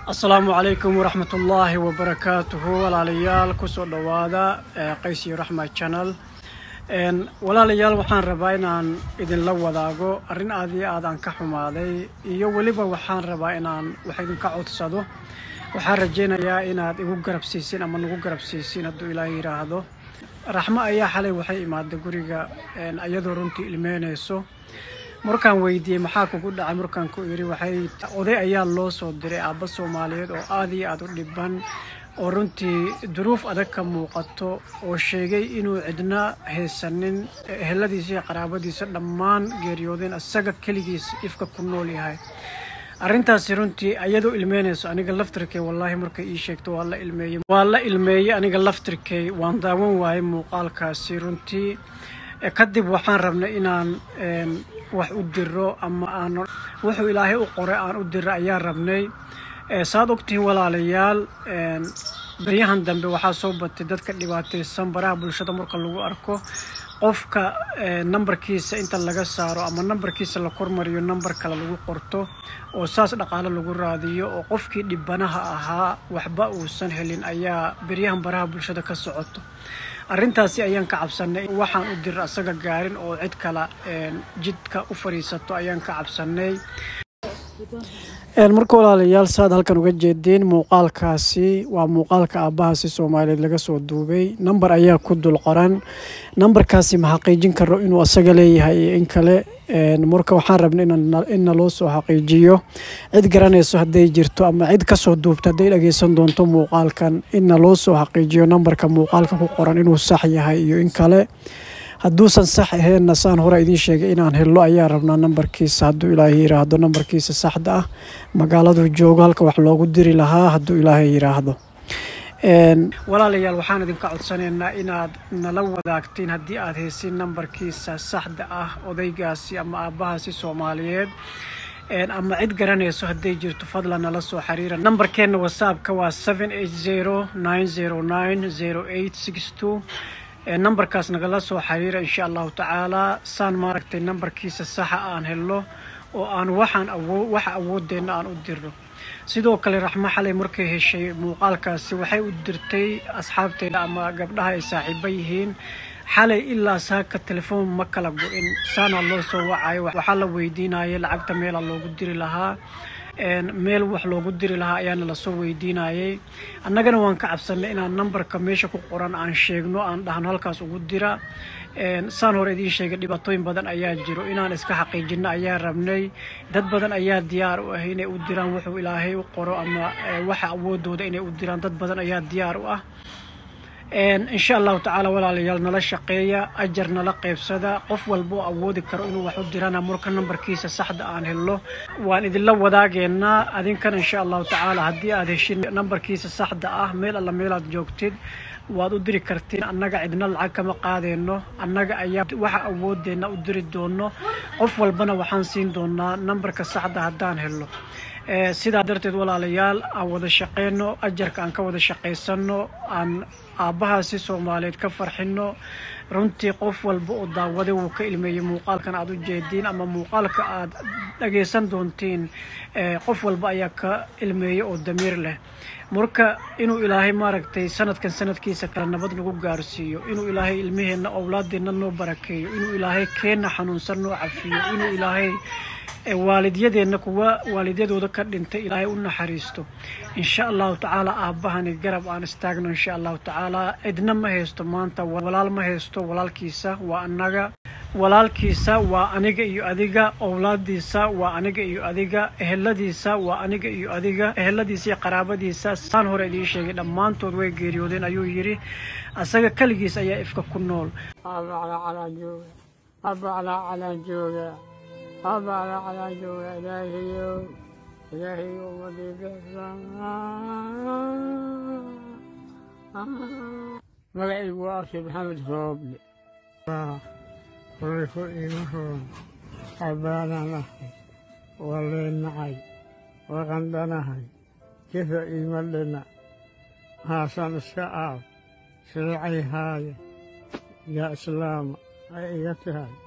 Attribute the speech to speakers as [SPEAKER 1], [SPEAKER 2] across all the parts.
[SPEAKER 1] asalaamu calaykum waraxmat ullaahi wabarakaatuhu walaalayaal kusoo dhowaada qays iyo raxma channel walaalayaal waxaan rabaa inaan idinla wadaago arrin aad iyo aad aan ka xumaaday iyo weliba waxaan rabaa inaan wax idinka codsado waxaan rajaynayaa inaad igu garabsiisin ama nagu garabsiisin hadduu ilaahay yidhaahdo raxmo ayaa xalay waxay imaaday guriga iyadoo runtii ilmeynayso markaan weydiiyey maxaa kugu dhacay markaan ku idhi waxay oday ayaa loo soo diray aabba soomaaliyeed oo aad iyo aad u dhiban oo runtii duruuf adag ka muuqato oo sheegay inuu cidna haysanin eheladiisa iyo qaraabadiisa dhammaan geeriyoodeen isaga keligiis ifka ku nool yahay arrintaasi runtii ayadoo ilmeynayso aniga laftirkay wallaahi markay ii sheegto waa la ilmeeyey waa la ilmeeyey aniga laftirkay waan daawan waayay muuqaalkaasi runtii kadib waxaan rabnay inaan wax u diro ama aan wuxuu ilaahay u qoray aan u diro ayaan rabnay saad ogtihiin walaalayaal baryahan dambe waxaa soo batay dadka dhibaataysan baraha bulshada marka lagu arko qofka nambarkiisa inta laga saaro ama nambarkiisa la kormariyo nambar kale lagu qorto oo saas dhaqaale lagu raadiyo oo qofkii dhibanaha ahaa waxba uusan helin ayaa beryahan baraha bulshada ka socoto arrintaasi ayaan ka cabsanay waxaan u dira asaga gaarin oo cid kale jidka u fadhiisato ayaan ka cabsanay marka walaalayaal saad halkan uga jeedeen muuqaalkaasi waa muuqaalka aabbahaasi soomaaliyeed laga soo duubay namber ayaa ku dul qoran nambarkaasi ma xaqiijin karo inuu asaga leeyahay iyo in kale marka waxaan rabna inna loo soo xaqiijiyo cid garanayso hadday jirto ama cid kasoo duubta hadday dhageysan doonto muuqaalkan inna loo soo xaqiijiyo nambarka muuqaalka ku qoran inuu sax yahay iyo in kale hadduusan sax aheenna saan hore idiin sheegay inaan hello ayaa rabnaa nambarkiisa hadduu ilaahay yidhaahdo nambarkiisa saxda ah magaaladuu joogo halka wax loogu diri lahaa hadduu ilaahay yidhaahdo walaalayaal waxaan idinka codsanaynaa inaad nala wadaagtiin haddii aad haysin nambarkiisa saxda ah odaygaasi ama aabbahaasi soomaaliyeed ama cid garanayso hadday jirto fadlan nala soo xiriira nambarkeenna whatsappka waa seven eight zero nine zero nine zero eight six two nambarkaas nagala soo xiriira insha allahu tacaalaa saan maaragtay nambarkiisa saxa aan helno oo aan waxaan awoo waxa awoodeenna aan u dirno sidoo kale raxmo xalay markay heshay muuqaalkaasi waxay u dirtay asxaabteeda ama gabdhaha ay saaxiibo yihiin xalay ilaa saaka telefoon ma kala go-in saana loo soo wacayo waxaa la weydiinayay lacagta meela loogu diri lahaa meel wax loogu diri lahaa ayaana lasoo weydiinayay annagana waan ka cabsanay inaan nambarka meesha ku qoran aan sheegno aan dhahno halkaas ugu dira saan hore idiin sheegay dhibaatooyin badan ayaa jiro inaan iska xaqiijino ayaa rabnay dad badan ayaa diyaar u ah inay u diraan wuxuu ilaahay u qoro ama waxa awoodooda inay u diraan dad badan ayaa diyaar u ah insha allahu tacaala walaalayaal nala shaqeeya ajar nala qaybsada qof walba oo awoodi karo inuu wax u dirana marka nambarkiisa saxda aan helno waan idinla wadaageynaa adinkana insha allahu tacaala haddii aad heshin nambarkiisa saxda ah meel alla meelaad joogtid waad u diri kartiin annaga cidna lacag kama qaadeyno annaga ayaa waxa awoodeenna u diri doono qof walbana waxaan siin doonaa nambarka saxda haddaan helno sidaa darteed walaalayaal aan wada shaqeyno ajarka aan ka wada shaqaysano aan aabbahaasi soomaaliyeed ka farxino runtii qof walba oo daawaday wuu ka ilmeeyey muuqaalkan aad u jeediin ama muuqaalka aad dhagaysan doontiin qof walba ayaa ka ilmeeyey oo damiir leh marka inuu ilaahay maaragtay sanadkan sanadkiisa kale nabad nagu gaarsiiyo inuu ilaahay ilmaheenna owlaadeenna noo barakeeyo inuu ilaahay keenna xanuunsan noo cafiyo inuu ilaahay waalidyadeenna kuwa waalidyadooda ka dhintay ilaahay u naxariisto insha allahu tacaala aabbahani garab aan istaagno insha allahu tacaala cidna ma haysto maanta walaal ma haysto walaalkiisa waa annaga walaalkiisa waa aniga iyo adiga owlaadiisa waa aniga iyo adiga eheladiisa waa aniga iyo adiga eheladiisa iyo qaraabadiisa saan hore idiin sheegay dhammaantood way geeriyoodeen ayuu yidhi asaga keligiis ayaa ifka ku nool
[SPEAKER 2] أبعد على جوا إلهي إلهي ومديك مقعي واسي محمد صوبلي وريكو إيمهون حبانا نحي ولين نعي وغندنا هاي كيف إيمان لنا هاسان السعاب سرعي هاي يا إسلام أيتي هاي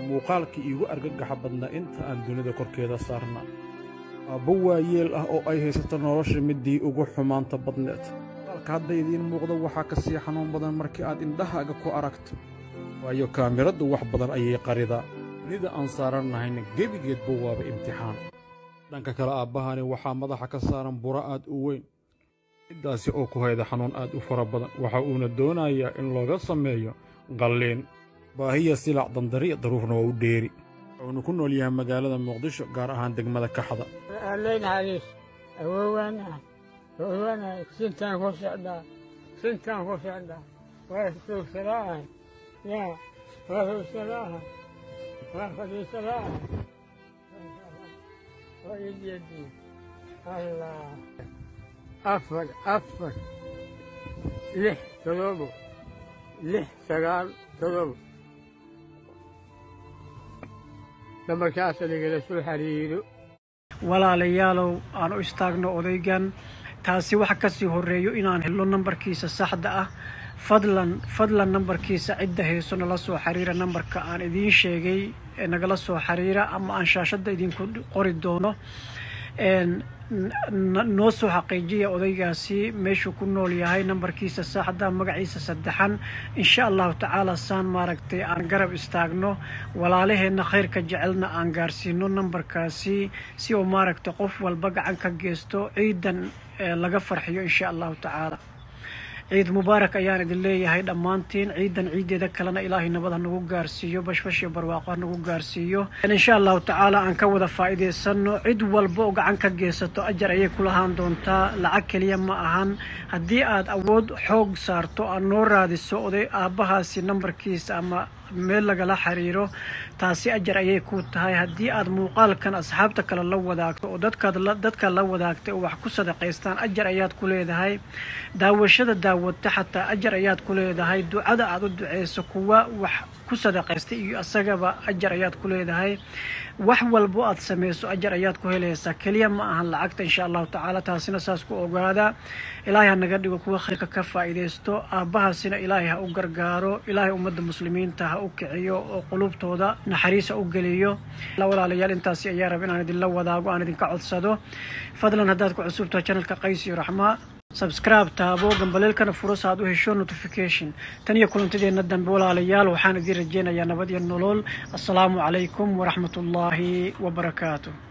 [SPEAKER 3] muuqaalkii iigu argagaxa badnaa inta aan dunida korkeeda saarnaa aabbo waayeel ah oo ay haysato nolosha middii ugu xumaanta badneed muuqaalka hadda idiin muuqda waxaa ka sii xanuun badan markii aad indhahaaga ku aragto waayo kaamiraddu wax badan ayay qaridaa dunida aan saarannahayna gebigeedba waaba imtixaan dhanka kale aabbahani waxaa madaxa ka saaran buro aad u weyn middaasi oo ku hayda xanuun aad u fara badan waxa uuna doonayaa in looga sameeyo qalliin baahiya silac dandariya daruufna waa u dheeri wuxuuna ku nool yahay magaalada muqdisho gaar ahaan degmada kaxda
[SPEAKER 2] Alle naxariis awowaanahay awowaanahay sintaan ku socdaa sintaan ku socdaa waa suugsanaahay yaa waa suugsanaahay waa fadhiisanaahay waa ijeedii allah afar afar lix todobo lix sagaal todobo nambarkaas nagala soo xiriiro
[SPEAKER 1] walaalayaalow aan u istaagno odaygan taasi waxa ka sii horreeyo inaan helno nambarkiisa saxda ah fadlan fadlan nambarkiisa cidda hayso nala soo xiriira nambarka aan idiin sheegay ee nagala soo xiriira ama aan shaashadda idinku qori doono noo soo xaqiijiya odaygaasi meeshuu ku nool yahay nambarkiisa saxda magaciisa saddexan insha allahu tacaala saan maaragtay aan garab istaagno walaalaheenna khayrka jecelna aan gaarsiino nambarkaasi si uu maaragtay qof walba gacan ka geysto ciidan laga farxiyo insha allahu tacaala ciid mubaarak ayaan idin leeyahay dhammaantiin ciidan ciideeda kalena ilaahay nabad ha nagu gaarsiiyo bashbash iyo barwaaqo ha nagu gaarsiiyo insha allahu tacaala aan ka wada faa'iidaysano cid walba oo gacan ka geysato ajar ayay ku lahaan doontaa lacag keliya ma ahan haddii aad awood xoog saarto aad noo raadiso oday aabbahaasi nambarkiisa ama meel lagala xiriiro taasi ajar ayay ku tahay haddii aad muuqaalkan asxaabta kale la wadaagto oo dadkaad dadka la wadaagtay oo wax ku sadaqaystaan ajar ayaad ku leedahay daawashada daawata xataa ajar ayaad ku leedahay ducada aad u duceyso kuwa wax ku sadaqaystay iyo isagaba ajar ayaad ku leedahay wax walbo aad samayso ajar ayaad ku helaysaa keliya ma ahan lacagta insha allahu tacaala taasina saas ku ogaada ilaahay ha naga dhigo kuwa khayrka ka faa'iidaysto aabbahaasina ilaahay ha u gargaaro ilaahay ummadda muslimiinta ha u kiciyo oo qulubtooda naxariisa u geliyo walaalayaal intaasi ayaa raba inaan idinla wadaago aan idinka codsado fadlan haddaad ku cusubtahay channelka qays iyo raxmaa sabscribe taabo gambaleelkana furas aad u hesho notification tan iyo kulantadeenna dambe walaalayaal waxaan idiin rajeynayaa nabad iyo nolol assalaamu calaykum waraxmat ullaahi wabarakaatu